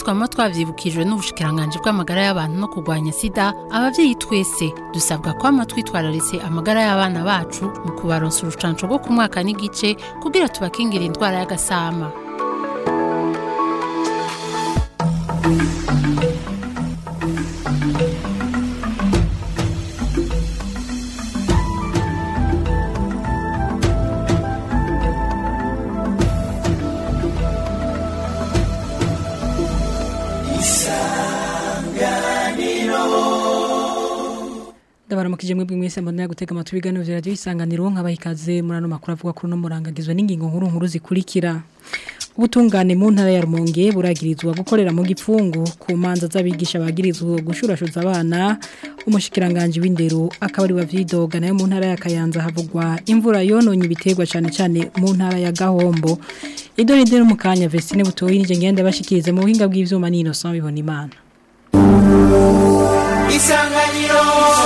twama twavyibukijwe n'ubushikiranganje bw'amagara y'abantu no kurwanya sida abavyeyi twese dusabwa kwama twitwararitse amagara y'abana bacu mu kubaronsa urucanco rwo ku mwaka n'igice kugira tubakingira indwara y'agasama ndabaramukije mwebwe mwese mbona gutega amatwi ibiganiro vya radio isanganiro nkabaha ikaze muri ano makuru avuga kuri no murangagizwe n'ingingo nkuru nkuru zikurikira ubutungane mu ntara ya Rumonge buragirizwa gukorera mu gipfungu ku manza z'abigisha bagirizwa gushurashuza abana umushikiranganje w'indero akaba ari wavyidoga nayo mu ntara ya Kayanza havugwa imvura yononye ibiterwa cyane cyane mu ntara ya Gahombo idore ndero mu kanya Vestine butoyi nije ngenda bashikirize mu buhinga bw'ivyuma ni Innocent bibona imana isanganiro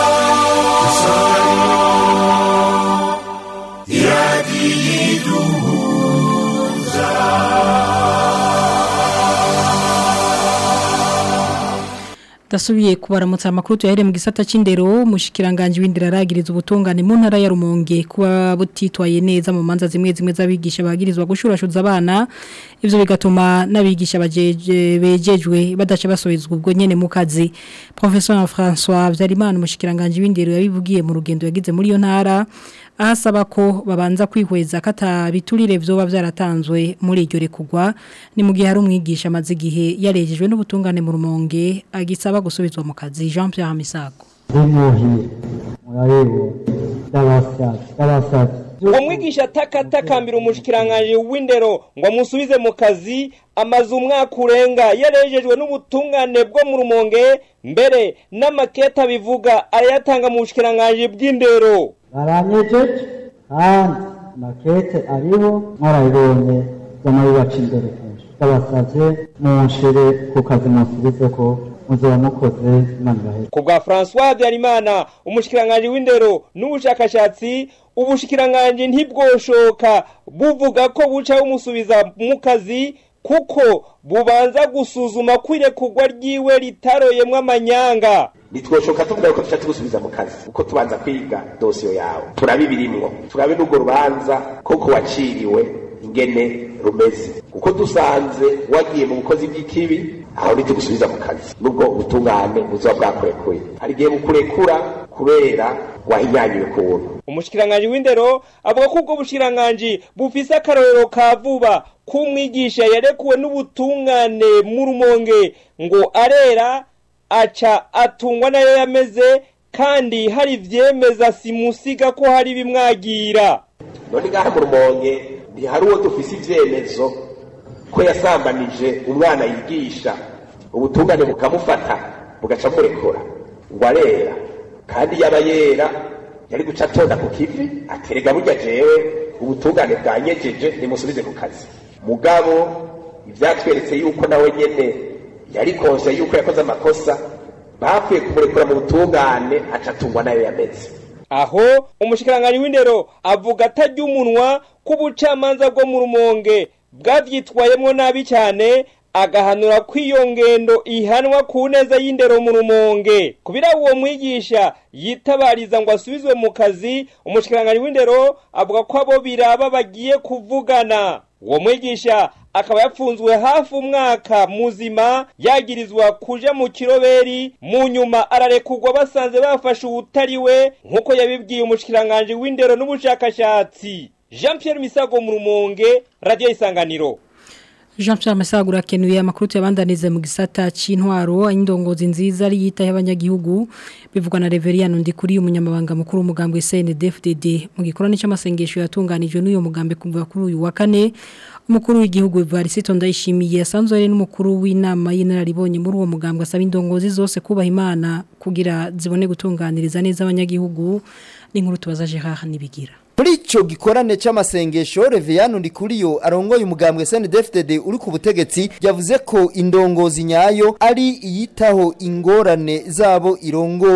Dasubiye kubaramutsa amakuru tuyahere mu gisata c'indero mushikiranganje w'indira aragiriza ubutungane mu ntara ya Rumonge kuba butitwaye neza mu manza zimwe zimwe z'abigisha bagirizwa gushurashuza abana ivyo bigatuma n'abigisha bajeje bejejwe badaca basohezwa ubwo nyene mu kazi Professeur François Vyarimana umushikiranganje w'indero yabivugiye mu rugendo yagize muri yo ntara ahasaba ko babanza kwihweza kata biturire vyoba vyaratanzwe muri iryo rekugwa ni mu gihe hari umwigisha amaze igihe yarejejwe n'ubutungane mu rumonge agisaba gusubizwa mu kazi Jean Pierre Misago zimuhiye murarebe ndabasavye ndabasavye umwigisha atakatakambira umushikiranganje w'indero ngo amusubize mu kazi amaze umwaka urenga yarejejwe n'ubutungane bwo mu rumonge mbere n'amaketa bivuga arayatanga mu bushikiranganje bw'indero baranyejeje kandi makete ariho mwarabibonye z'amabibaca imbere kenshi ndabasavye munshire ku kazi musubize ko muzoba mukoze imana ibaheze ku bwa François Habyarimana umushikiranganje w'indero n'ubushakashatsi ubushikiranganje ntibwoshoka buvuga ko buca bumusubiza mu kazi kuko bubanza gusuzuma kwirekugwa ryiwe ritaroyemwo amanyanga nitwoshoka tuvuga ko tuca tugusubiza mu kazi uko tubanza kwiga dosiyo yawe turabe ibirimwo turabe n'urwo rubanza koko waciriwe ingene rumeze kuko dusanze wagiye mu bukozi bw'ikibi aho ntitugusubiza mu kazi nubwo ubutungane buzoba bwakurekuye hari igihe bukurekura kubera wahinyanyuwe ku buntu umushikiranganje w'indero avuga ko ubwo bushikiranganje bufise akarorero ka vuba k'umwigisha yarekuwe n'ubutungane mu rumonge ngo arera aca atungwa nayo yameze kandi hari ivyemeza simusiga ko hari bimwagira none ngaha mu rumonge ntihari uwo dufise ivyemezo ko yasambanije umwana yigisha ubutungane bukamufata bugaca murekura ngo arera kandi yaba yera yari guca atonda ku kivi aterega burya jewe ubutungane bwanyejeje nimusubize ku kazi mugabo ivyatweretse yuko nawe nyene yari konse yuko yakoze amakosa bapfuye kumurekura mu butungane aca atungwa nayo yameze aho umushikiranganje w'indero avuga atarya umunwa k'ubucamanza bwo mu rumonge bwavyitwayemwo nabi cyane agahanura ko iyo ngendo ihanwa ku neza y'indero mu rumonge kubira uwo mwigisha yitabariza ngo asubizwe mu kazi umushikiranganje w'indero avuga ko abo biraba bagiye kuvugana uwo mwigisha akaba yapfunzwe hafi umwaka muzima yagirizwa kuja mu kiroberi mu nyuma ararekurwa basanze bafashe uwutari we nk'uko yabibwiye umushikiranganje w'indero n'ubushakashatsi jean pierre misago mu rumonge radiyo isanganiro Jean Pierre Masagura akenuye amakuru tuyabandanize mu gisata c'intwaro indongozi nziza ari yita y'abanyagihugu bivugwa na Reveriano ndi kuri umunyamabanga mukuru umugambwe CNDD-FDD mu gikorane c'amasengesho yatunganijwe n'uyo mugambe kuva kuri uyu wa kane umukuru w'igihugu Evariste Ndayishimiye asanzwe ari n'umukuru w'inama y'inararibonye muri uwo mugambwe asaba indongozi zose kubaha Imana kugira zibone gutunganiriza neza abanyagihugu n'inkuru tubaza Gerard nibigira muri ico gikorane c'amasengesho Reviano Ndikuriyo arongoye umugambwe CNDD-FDD uri ku butegetsi yavuze ko indongozi nyayo ari iyitaho ingorane zabo irongoye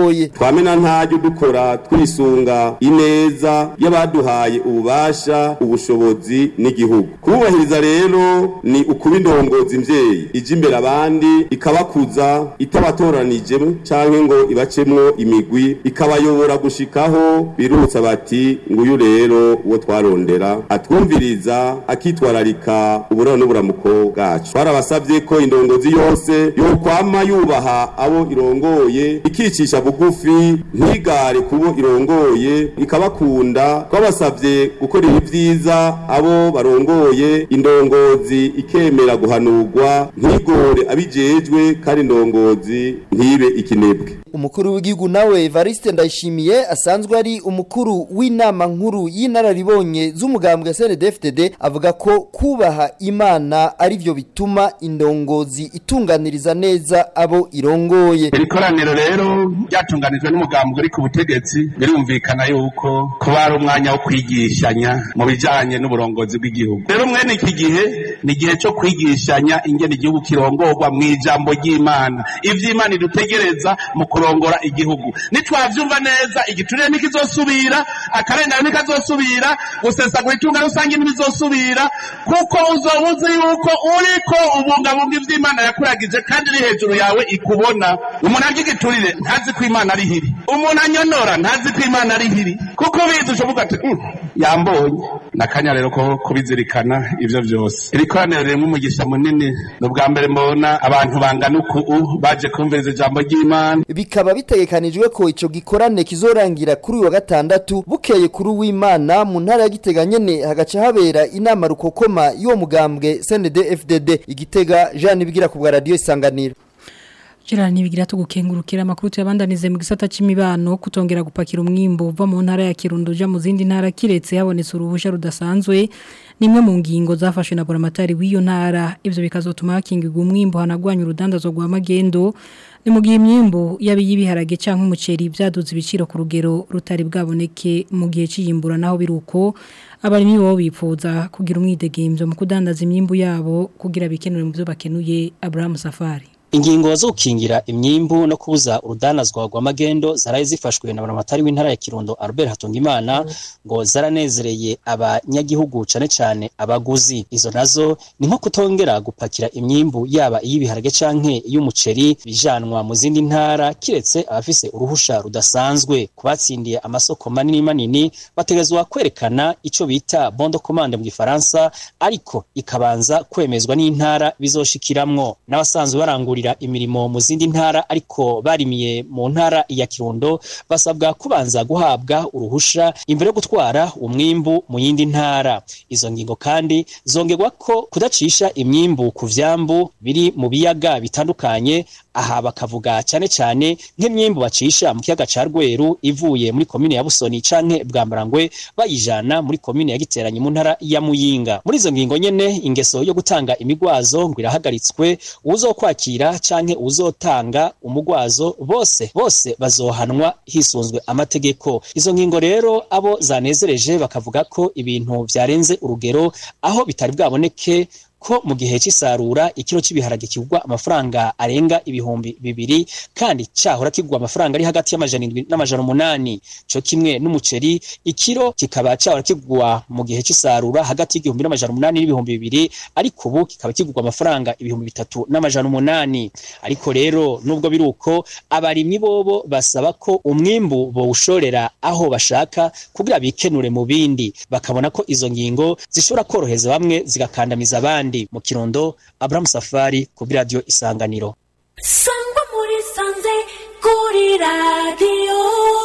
irongoye twamena ntajyo dukora twisunga ineza y'abaduhaye ububasha ubushobozi n'igihugu kubahiriza rero ni ukuba indongozi mvyeyi ije imbere abandi ikabakuza itabatoranije canke ngo ibacemwo imigwi ikabayobora gushikaho birutsa bati nguyu rero uwo twarondera atwumviriza akitwararika uburaro n'uburamuko bwacu twarabasavye ko indongozi yose yokwama yubaha abo irongoye ikicisha bugufi ntigare kubo irongoye ikabakunda twabasavye gukorera ibyiza abo barongoye indongozi ikemera guhanurwa ntigore abijejwe kandi indongozi ntibe ikinebwe umukuru w'igihugu nawe Evariste Ndayishimiye asanzwe ari umukuru w'inama nkuru y'inararibonye z'umugambwe CNDD-FDD avuga ko kubaha Imana ari byo bituma indongozi itunganiriza neza abo irongoye iri koraniro rero ryatunganijwe n'umugambwe uri ku butegetsi birumvikana yuko kuba ari umwanya wo kwigishanya mu bijanye n'uburongozi bw'igihugu rero mwene iki gihe ni igihe cyo kwigishanya ingene igihugu kirongorwa mu ijambo ry'Imana ivy'Imana idutegereza mu kurongora igihugu nitwavyumva neza igiturire nikizosubira akarengane nikazosubira gusesagura itunga rusange ntibizosubira kuko uzobuze yuko uriko ubungabunga ivy'Imana yakuragije kandi iri hejuru yawe ikubona umuntu arya igiturire ntazi ko Imana ari hiri umuntu anyonora ntazi ko Imana ari hiri kuko bizi ushoboka ati "Mm, yambonye nakanya rero ko kubizirikana ivyo vyose iri koraniro ririmo umugisha munini ni ubwa mbere mbona abantu bangana uku baje kumviriza ijambo ry'Imana bikaba bitegekanijwe ko ico gikorane kizorangira kuri uyu wa gatandatu bukeye kuri uw'Imana mu ntara ya Gitega nyene hagaca habera inama rukokoma y'uwo mugambwe CNDD-FDD igitega Jean Nibigira ku bwa radio isanganiro Gerard nibigira tugukengurukira amakuru tuyabandanize mu gisata c'imibano kutongera gupakira umwimbo uva mu ntara ya Kirundo uja mu zindi ntara kiretse habonetse uruhusha rudasanzwe nimwe mu ngingo zafashwe na Boramatari w'iyo ntara ivyo bikazotuma hakingirwa umwimbo hanagwanya urudandazo rwa magendo ni mu gihe imyimbo yabi yibiharage canke umuceri byaduze ibiciro ku rugero rutari bwaboneke mu gihe ciyimbura naho biruko abarimyi bo bipfuza kugira umwidegemvyo mu kudandaza imyimbu yabo kugira bikenure mu byo bakenuye Abraham Safari Ingingo zo gukingira imyimbu no kubuza urudanazwa rwa magendo zaraye zifashwe na baramatari w'intara ya Kirundo Albert Hatungimana ngo zaranezereye abanyagihugu cane cane abaguzi izo nazo ni nko kutongera gupakira imyimbu yaba iy'ibiharage canke y'umuceri bijanwa mu zindi ntara kiretse abafise uruhusha rudasanzwe kubatsindiye amasoko manini manini bategezwa kwerekana ico bita bondo commande mu gifaransa ariko ikabanza kwemezwa n'intara bizoshikiramwo n'abasanzwe barangurira imirimo mu zindi ntara ariko barimiye mu ntara ya Kirundo basabwa kubanza guhabwa uruhusha imbere yo gutwara umwimbu mu yindi ntara izo ngingo kandi zongerwa ko kudacisha imyimbu ku vyambu biri mu biyaga bitandukanye aha bakavuga cyane cyane nk'imyimbu bacisha mu kiyaga ca Rweru ivuye muri komine ya Busoni canke Bwambarangwe bayijana muri komine ya Giteranyi mu ntara ya Muyinga muri izo ngingo nyene ingeso yo gutanga imigwazo ngo irahagaritswe uzokwakira canke uzotanga umugwazo bose bose bazohanwa hisunzwe amategeko izo ngingo rero abo zanezereje bakavuga ko ibintu vyarenze urugero aho bitari bwaboneke ko mu gihe cy'isarura ikiro cy'ibiharage kigwa amafaranga arenga ibihumbi bibiri kandi cyahora kigwa amafaranga ari hagati y'amajana indwi n'amajana umunani cyo kimwe n'umuceri ikiro kikaba cyahora kigwa mu gihe cy'isarura hagati y'igihumbi n'amajana umunani n'ibihumbi bibiri ariko ubu kikaba kigwa amafaranga ibihumbi bitatu n'amajana umunani ariko rero nubwo biri uko abarimyi bobo basaba ko umwimbu bawushorera aho bashaka kugira bikenure mu bindi bakabona ko izo ngingo zishobora koroheza bamwe zigakandamiza abandi mu kirundo Abraham Safari ku radio isanganiro sangwa muri sanze kuri radio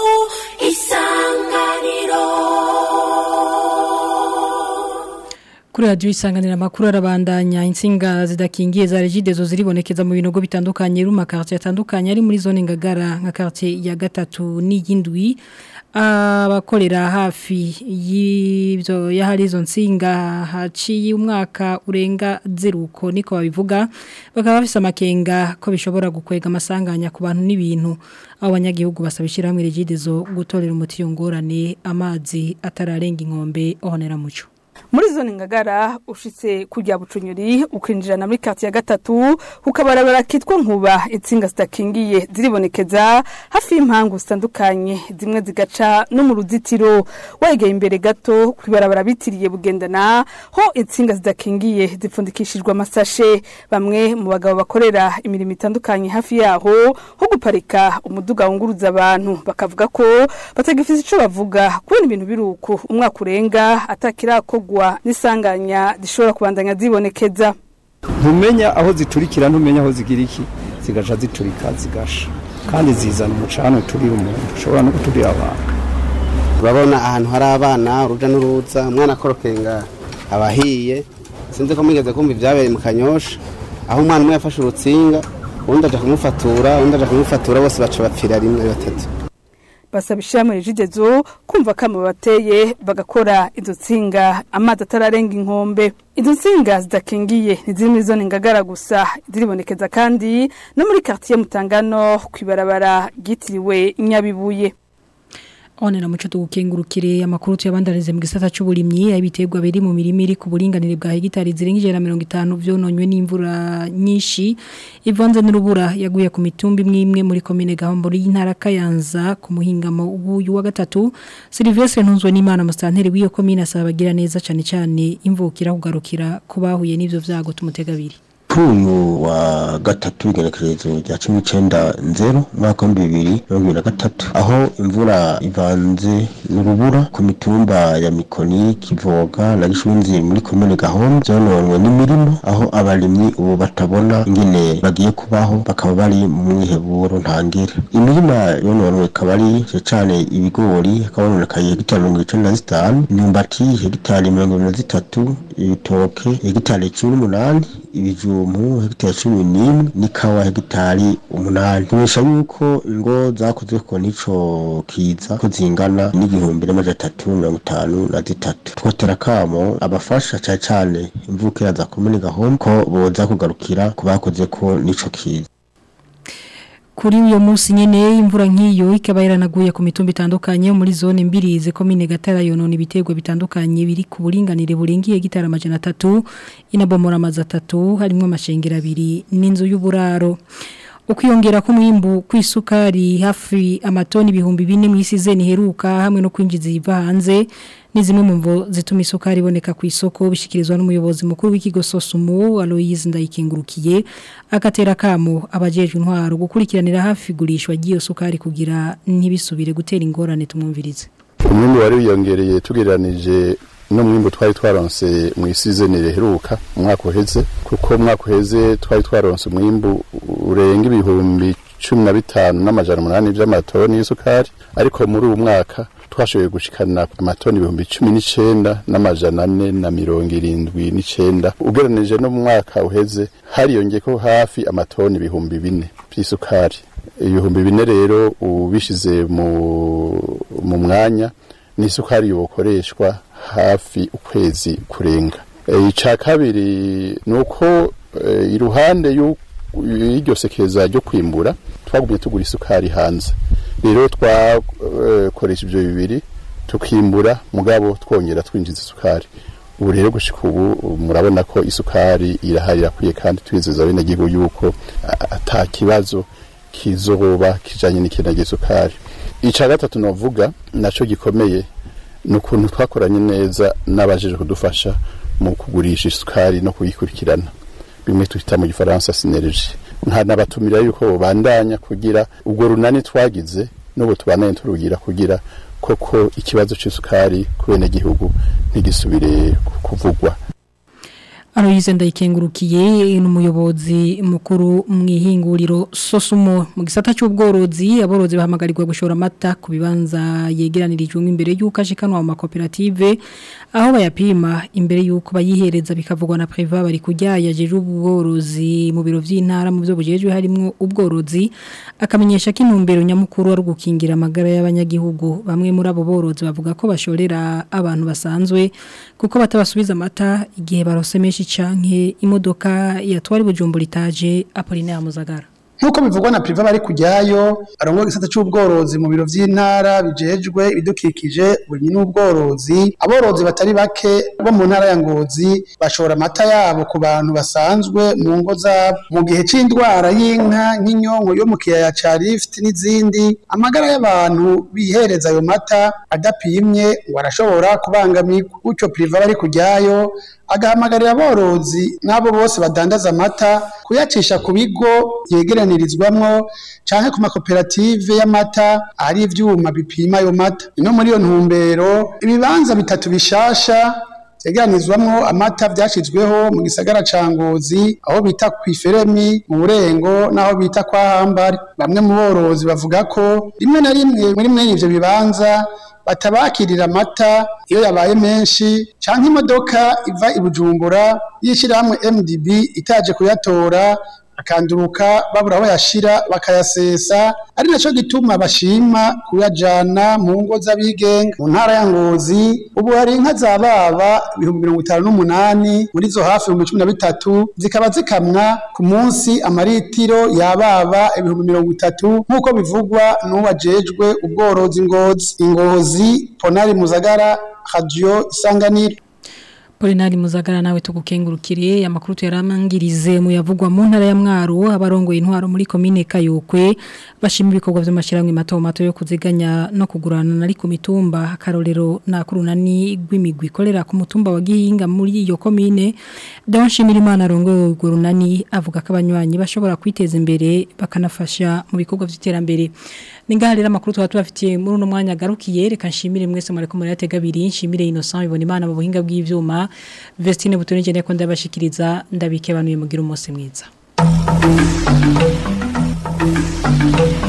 isanganiro Kuri radio isanganira makuru arabandanya insinga zidakingiye za regidezo ziribonekeza mu binogo bitandukanye ruma quartier atandukanye ari muri zone ngagara nka quartier ya gatatu n'iyindwi abakorera hafi y'ibyo yahari izo nsinga haciye umwaka urenga zeruko niko babivuga bakaba bafise amakenga ko bishobora gukwega amasanganya ku bantu n'ibintu abo banyagihugu basabishira hamwe regidezo gutorera umuti yongorane amazi atararenga inkombe ohonera muco muri zone ngagara ushitse kujya bucunyuri ukinjirana muri kati ya gatatu ukabarabara kitwa nkuba itsinga zitakingiye ziribonekeza hafi y'impangu zitandukanye zimwe zigaca no mu ruzitiro wegeye imbere gato kwibarabara bitiriye bugendana ho itsinga zidakingiye zipfundikishijwe amasashe bamwe mu bagabo bakorera imirimo itandukanye hafi yaho nko guparika umuduga wunguruza abantu bakavuga ko batagifite ico bavuga kubona ibintu biruko umwaka urenga atakirakogwa n'isanganya zishobora kubandanya zibonekeza ntumenya aho ziturikira ntumenya aho zigira iki zigaca ziturika zigasha kandi zizana umucano turira umuntu ushobora no guturira abantu urabona ahantu hari abana uruja n'uruza umwana akorokenga abahiye sinzi ko mwigeze kumva ibyabereye mu kanyosha aho umwana umwe yafashe urutsinga uwundi aja kumufatura uwundi aja kumufatura bose baca bapfira rimwe batatu basaba ishyirahamwe rijidezo kumva kamo bateye bagakora izo nsinga amazi atararenga inkombe izo nsinga zidakingiye ntiziri muri zone ngagara gusa ziribonekeza kandi no muri quartier mutangano ku ibarabara ryitiriwe nyabibuye One na muco tugukengurukire amakuru tuyabandarize mu gisata cy'uburimyi abiterwa biri mu mirimo iri ku buringanire bwa hegitari zirenga ijana na mirongo itanu vyononywe n'imvura nyinshi ivanze n'urubura yaguye ku mitumba imwe imwe muri komine Gahombo y'intara Kayanza ku muhingamo uyu wa gatatu Sylvestre Ntunzwe n'Imana mustanteri w'iyo komine asaba bagira neza cyane cyane imvukira kugarukira kubahuye n'ivyo vyago tumutegabiri uyu wa gatatu igenekerezo rya cumi n'icenda nzero umwaka w'ibihumbi bibiri mirongo ibiri na gatatu aho imvura ivanze n'urubura ku mitumba ya mikoni kivoga na gishunzi muri komine gahombo zononwe n'imirima aho abarimyi ubu batabona ingene bagiye kubaho bakaba bari mu mwiheburo ntangere imirima yononwe ikaba ari cane ibigori hakaba hononekaye hegitari mirongo icenda na zitanu imyumbati hegitari mirongo ibiri na zitatu ibitoke hegitari cumi n'umunani ibijumbu hegitari cumi n'imwe n'ikawa hegitari umunani tumenyesha yuko ingo zakoze ko n'ico kiza ko zingana n'igihumbi n'amajana atatu mirongo itanu na zitatu twotera kamo abafasha cane cane imvukira za komine gahombo ko boza kugarukira ku bakoze ko n'ico kiza kuri uyo munsi nyene imvura nk'iyo ikaba yaranaguye ku mitumba itandukanye muri zone mbirize komine gatara yonona ibiterwa bitandukanye biri ku buringanire buringiye gitara amajana atatu inabomora amazi atatu harimo amashengero abiri n'inzu y'uburaro ukwiyongera k'umwimbu kw'isukari hafi amatoni ibihumbi bine mu isi zeni heruka hamwe no kwinjiza iva hanze ni zimwe mu mvo zituma isukari iboneka ku isoko bishyikirizwa n'umuyobozi mukuru w'ikigo sosumu aloyizi ndayikengurukiye agatera kamo abajejwe intwaro gukurikiranira hafi igurishwa ry'iyo sukari kugira ntibisubire gutera ingorane tumwumvirize umwimbu wari wiyongereye tugereranije n'umwimbu twari twaronse mu isizeni riheruka umwaka uheze kuko umwaka uheze twari twaronse umwimbu urenga ibihumbi cumi na bitanu n'amajana umunani by'amatoni y'isukari ariko muri uwo mwaka twashoboye gushikana amatoni ibihumbi cumi n'icenda n'amajana ane na mirongo irindwi n'icenda ugereranije no mu mwaka uheze hariyongeko hafi amatoni ibihumbi bine by'isukari ibihumbi bine rero ubishize mu mu mwanya n'isukari yokoreshwa hafi ukwezi kurenga icya kabiri ni uko iruhande y'iryo sekeza ryo kwimbura twagumye tugura isukari hanze rero twakoresha ibyo bibiri tukimbura mugabo twongera twinjiza isukari ubu rero gushika ubu murabona ko isukari irahari irakwiye kandi twizeza abenegihugu yuko ata kibazo kizoba kijanye n'ikintu gisukari icya gatatu navuga nacyo gikomeye ni ukuntu twakoranye neza n'abajeje kudufasha mu kugurisha isukari no kuyikurikirana bimwe twita mu gifaransa sineriji nkanabatumira yuko babandanya kugira ubwo runani twagize n'ubu tubandanye turugira kugira koko ikibazo cy'isukari ku benegihugu ntigisubire kuvugwa Aloyize ndayikengurukiye n'umuyobozi mukuru mu ihinguriro Sosumo mu gisata cy'ubworozi aborozi bahamagarirwa gushora amata ku bibanza yegeranirijwe imbere y'uko ashikanwa mu makoperative aho bayapima imbere y'uko bayihereza bikavugwa na Priva bari kujyaya jeje ubworozi mu biro vy'intara mu byo bujejwe harimo ubworozi akamenyesha ko intumbero nyamukuru ari gukingira amagara y'abanyagihugu bamwe muri abo borozi bavuga ko bashorera abantu basanzwe kuko batabasubiza amata igihe barose menshi canke imodoka yatwari bujumbura itaje Apollinaire Muzagara nk'uko bivugwa na priva bari kujyayo arongoye igisata c'ubworozi mu biro vy'intara bijejwe ibidukikije uburimyi n'ubworozi aborozi batari bake bo mu ntara ya ngozi bashora amata yabo ku bantu basanzwe mu ngo zabo mu gihe c'indwara y'inka nk'inyonko yo mu kiyaya ca rift n'izindi amagara y'abantu bihereza ayo mata adapimye ngo arashobora kubangamirwa gutyo priva bari kujyayo agahamagarira aborozi n'abo bose badandaza amata kuyacisha ku bigo yegeranirizwamwo canke ku makoperative y'amata ari ivyuma bipima ayo mata no muri iyo ntumbero ibibanza bitatu bishasha vyegeranizwamwo amata vyashizweho mu gisagara ca Ngozi aho bita kw'iferemi mu Burengo naho bita kwa Hambari bamwe mu borozi bavuga ko rimwe na rimwe muri mwene ivyo bibanza batabakirira amata iyo yabaye menshi canke imodoka iva i Bujumbura yishirahamwe MDB itaje kuyatora akanduruka babura aho yashira bakayasesa ari naco gituma bashima kuyajana mu ngo z'abigenga mu ntara ya Ngozi ubu hari inka za baba ibihumbi mirongo itanu n'umunani muri zo hafi ibihumbi cumi na bitatu zikaba zikamwa ku munsi amaritiro yababa ibihumbi mirongo itatu nk'uko bivugwa n'uwajejwe ubworozi ngozi ingozi ponari muzagara radio isanganiro Polinari muzagara nawe tugukengurukiriye amakuru tuyaramangirize mu yavugwa mu ntara ya Mwaro abarongoye intwaro muri commune Kayokwe bashima ibikorwa by'amashiramwe mato mato yo kuziganya no kugurana nari ku mitumba akarorero nakurunani rw'imigwi ikorera ku mutumba wa Gihinga muri iyo commune Don Shimirimana arongoye gurunani avuga ko abanywanyi bashobora kwiteza imbere bakanafasha mu bikorwa by'iterambere ningaharira amakuru tuba tubafitiye muri uno mwanya garukiye reka nshimire mwese mureko muri yatega abiri nshimire Innocent ibona imana mu buhinga bw'ivyuma Vestine Butonije ndeko ndabashikiriza ndabike banuye mugira umunsi mwiza